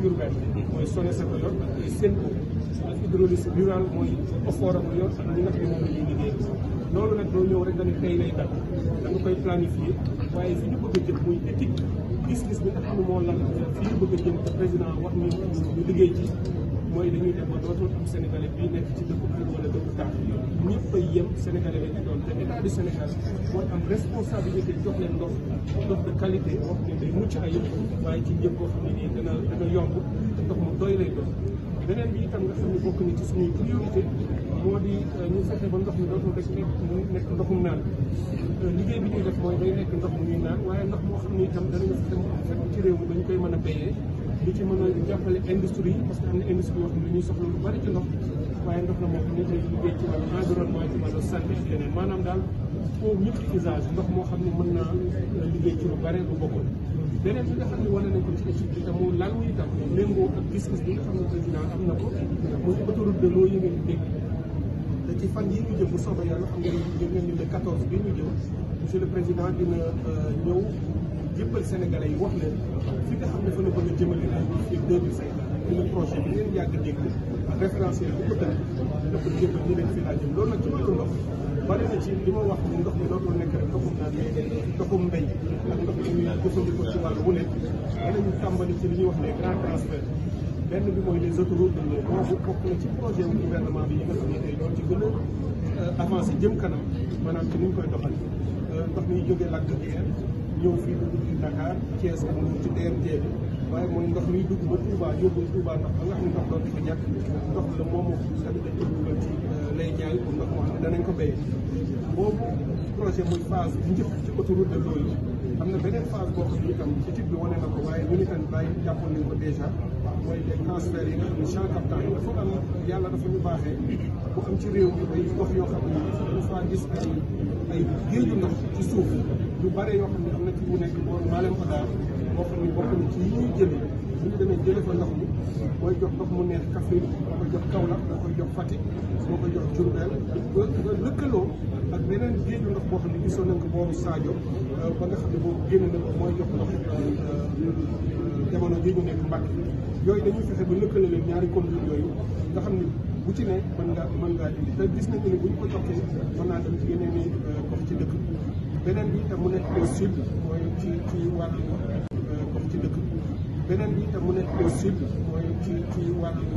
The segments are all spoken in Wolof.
urbaine mooy SONES ko yor ak ay SEN'EAU ak hydraulique rural mooy OFOR ko yor ak ñi nga xam ne moom la ñuy liggéey loolu nag doo ñëw rek nga ne tey lay dal da nga koy planifier waaye fi ñu bëgg a jëm muy éthique gis-gis bi nga xam ne moo lan fi ñu bëgg a jëm te président wax ni ñu liggéey ci mooy dañuy dem ba dootul am sénégalais bii nekk ci dëkku kër wala dëkku taax ñëpp ay yem sénégalais la ñu doon te état du Sénégal mooy am responsabilité jox leen ndox ndox de qualité boo xam ne day mucc ayib waaye ci njëg boo xam ne nii dana dana yomb te ndox mu doy lay doon beneen bi itam nga xam ne bokk na ci suñuy priorité moo di ñu fexe ba ndox mi dootul rek nekk mu nekk ndoxum naan liggéey bi ñuy def mooy day nekk ndox mu ñuy naan waaye ndox moo xam ne itam danañu fexe mu am fekk ci réew mi dañu koy mën a béyee li ci mën a jàppale industrie yi parce que am na industrie yoo xam ne dañuy soxla lu bari ci ndox waaye ndox la moo xam ne day liggéey ci wàllu environnement ci wàllu santé ak yeneen maanaam daal au multi usage ndox moo xam ne mën naa liggéey ci lu bare lu bokkul beneen bi nga xam ne wane nañ ko ci étude bi te mu lan wu itam méngoo ak gis-gis bi nga xam ne président am na ko muy autoroute de l'eau yi ngeen di dégg te ci fan yi ñu jëm bu soobee yàlla xam nga jëm ngeen ni le 14 bi ñu jëm monsieur le président dina ñëw jëppal sénégalais yi wax leen fi nga xam ne fa la bëgg a jëmale ay fii deux mille cinquante dina projet bi ngeen yàgg dégg ak référentiel bu ko tënk da ko jëppal ñu leen fii laa jëm loolu nag ci wàllu ndox bari na ci li ma wax ni ndox mi dootul nekk rek ndoxum naan ndoxum mbéy ak ndox mi ñuy jëfandikoo ci wàllu wu ne danañu tàmbali ci li ñuy wax les grands transferts benn bi mooy les autoroutes de l'eau boobu bokk na ci projet wu gouvernement bi yi nga xam ne tey ñoo ci gën a avancé jëm kanam maanaam ci ni ñu koy doxal ndox mi jógee Lac de Guiers ñëw fii dugg ci Dakar Thiès ak Mbour ci DRT bi waaye mooy ndox miy dugg ba Touba yóbbu Touba ndox ba nga xam ne ndox dootu ko ñàkk ndox la moom moo xam dañ ko dugal ci lay jaay pour ndox moo xam ne danañ ko béyee boobu projet muy phase bu njëkk ci autoroute de l'eau yi am na beneen phase boo xam ne itam étude bi wane na ko waaye ñun itam bàyyi jàppoon nañ ko dèjà mooy les transferts yi nga xam ne champ captant yi dafa am yàlla dafa ñu baaxee bu am ci réew mi ay gox yoo xam ne dafa faa gis ay ay géeju ndox ci suuf yu bare yoo xam ne am na ci bu nekk boo maa leen ko daal boo xam ne bokk na ci yi ñuy jëlee bu ñu demee jëlee fa ndox mi mooy jox ndox mu neex Kaffrine moo koy jox Kaolack moo koy jox Fatick moo koy jox Diourbel nga lëkkaloo ak beneen géeju ndox boo xam ne gisoon nañ ko booru Sadio ba nga xam ne boobu génn na ko mooy jox ndox jamono ji ñu nekk Mbacke yooyu dañuy fexe ba lëkkale leen ñaari conduite yooyu nga xam ne bu ci ne mën nga mën ngaa indi te gis nañu ne bu ñu ko joxee mën naa dem ci yeneen i gox ci dëkk beneen bi itam mu nekk au sud mooy ci ci wàllu gox ci dëkk beneen bi itam mu nekk au sud mooy ci ci wàllu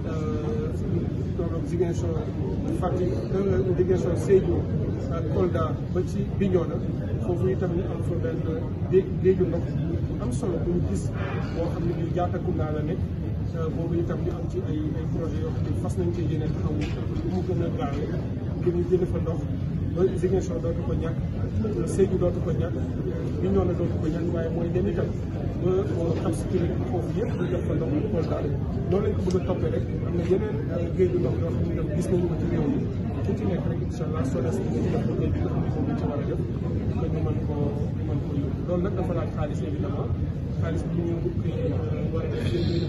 tolloog Ziguinchor Fatick Ziguinchor Sédhiou ak Kolda ba ci Bignona foofu itam ñu am fa benn dé géeju ndox am solo bu ñu gis boo xam ne bii Diattacounda la nekk boobu itam ñu am ci ay ay projets yoo xam ne fas nañ cee yéene taxaw lu mu gën a gaawee ngir ñu jënd fa ndox ba Ziguinchor dootu ko ñàkk Sédhiou dootu ko ñàkk Bignona dootu ko ñàkk waaye mooy dem itam ba xam si kii foofu yëpp ñu def fa ndox mu Kolda noonu lañ ko bëgg a toppee rek am na yeneen géeju ndox yoo xam ne itam gis nañu ko ci réew mi ku ci nekk rek incha allah SONES dina ci def liggéey bi nga xam ne moom lañ ci war a def ba ñu mën koo ñu mën koo yóbbu loolu nag dafa laaj xaalis évidemment xaalis bi ñu war a def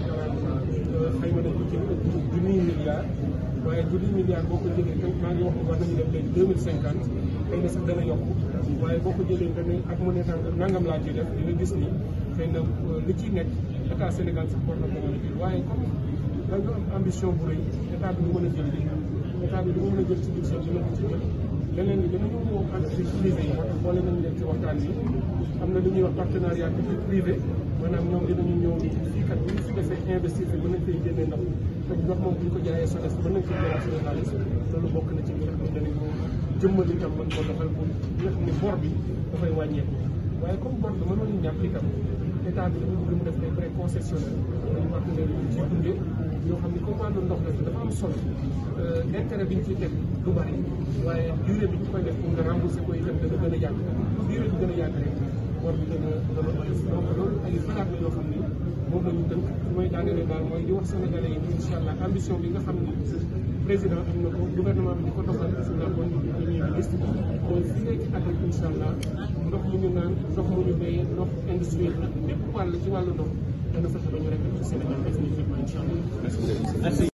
xayma nañ ko ci junniy milliards waaye junniy milliards boo ko jëlee tam maa ngi wax war nañu dem léegi deux mille cinquante xëy na sax dana yokk waaye boo ko jëlee nga ne ak mu ne nangam laa ciy def di nga gis ni xëy na li ciy nekk état Sénégal sax war na ko mën a jël waaye comme dañu am ambition bu rëy état bi du mën a jël li état bi du mën a jël ci budget dina ko ci jël leneen li dinañu woo entreprise privée yi moo tax boole nañu leen ci waxtaan bi am na lu ñuy wax partenariat public privé maanaam ñoom dinañu ñëw fii kat bu ñu fi defee investir fi mën nañ koy génnee ndox te ndox moom bu ñu ko jaayee SONES mën nañ ko jëlaat suñu xaalis loolu bokk na ci li nga xam ne danañ ko jëmmal itam mën ko doxal pour li nga xam ne bor bi dafay wàññeeku waaye comme bor bi mënoon ñàkk itam état bi dafa bëgg mu def ay prêts concessionnaires dañu partenaire yi ci dundee yoo xam ne comme wàllu ndox la dafa am solo intérêt bi ñu ciy teg du bari waaye durée bi ñu koy def pour nga rembourser ko itam dana gën a yàgg durée bi gën a yàgg rek bor bi gën a gën a oyof donc loolu ay xalaat la yoo xam ni moom la ñu tënk fi may daanele daal mooy di wax sénégalais yi incha allah ambition bi nga xam ni président am na ko gouvernement bi di ko doxal si la bonne première ministre mooy fii léegi at rek incha allah ndox mu ñu naan ndox mu ñu béyee ndox industriel ak bépp wàll ci wàllu ndox dana fexe ba ñu rek ci Sénégal définitivement incha allah